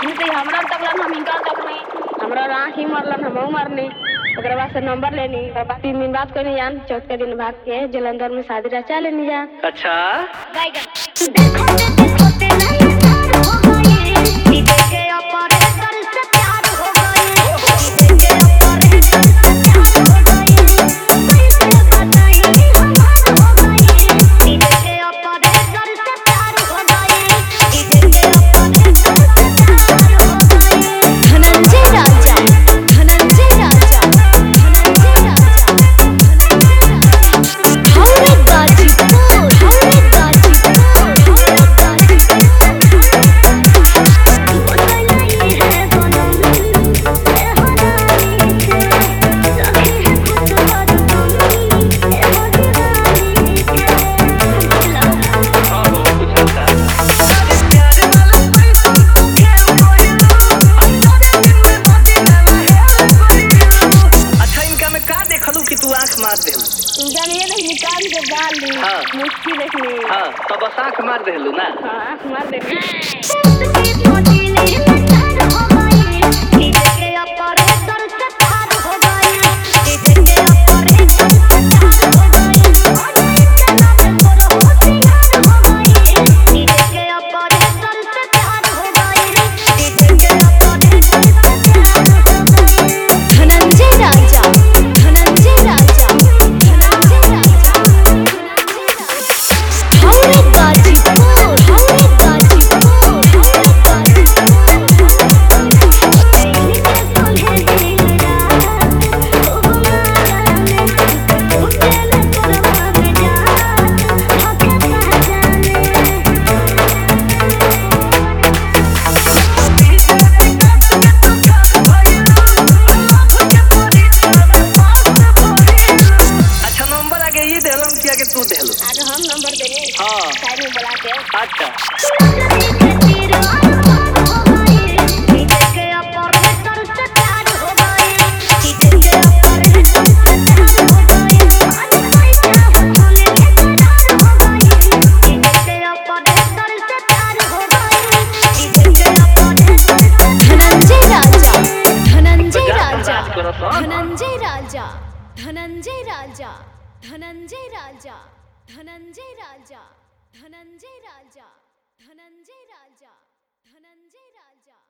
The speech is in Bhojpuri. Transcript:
हम तो हमरा तकलन हम इनका तक नहीं हमरा आँख ही मरलन हम मरनी ओकरा बाद से नंबर लेनी ओकरा बाद तीन दिन बाद कोई जान चौथा दिन भाग के जलंधर में शादी रचा लेनी जान अच्छा धनंजय राजा धनंजय राजा धनंजय राजा हौरे गाजीपुर हौरे गाजीपुर हौरे हाँ हो बुझलता अच्छा इनका में का देखलू कि तू आंख मार देलू इनका ये नहीं निकाल के डाल दी हाँ। मुश्किल देखनी हाँ तो बस आंख मार देलू ना हाँ आँख मार देखनी धनंजय राजा धनंजय राजा धनंजय राजा हौरे गाजीपुर हौरे गाजीपुर हौरे अच्छा नंबर आगे ये देलम कि आगे तू देलू आगे हम नंबर देनी हाँ साइड में बुला के अच्छा धनंजय राजा धनंजय बजा राजा बजा करो तो। धनंजय राजा धनंजय राजा धनंजय राजा धनंजय राजा धनंजय राजा धनंजय राजा धनंजय राजा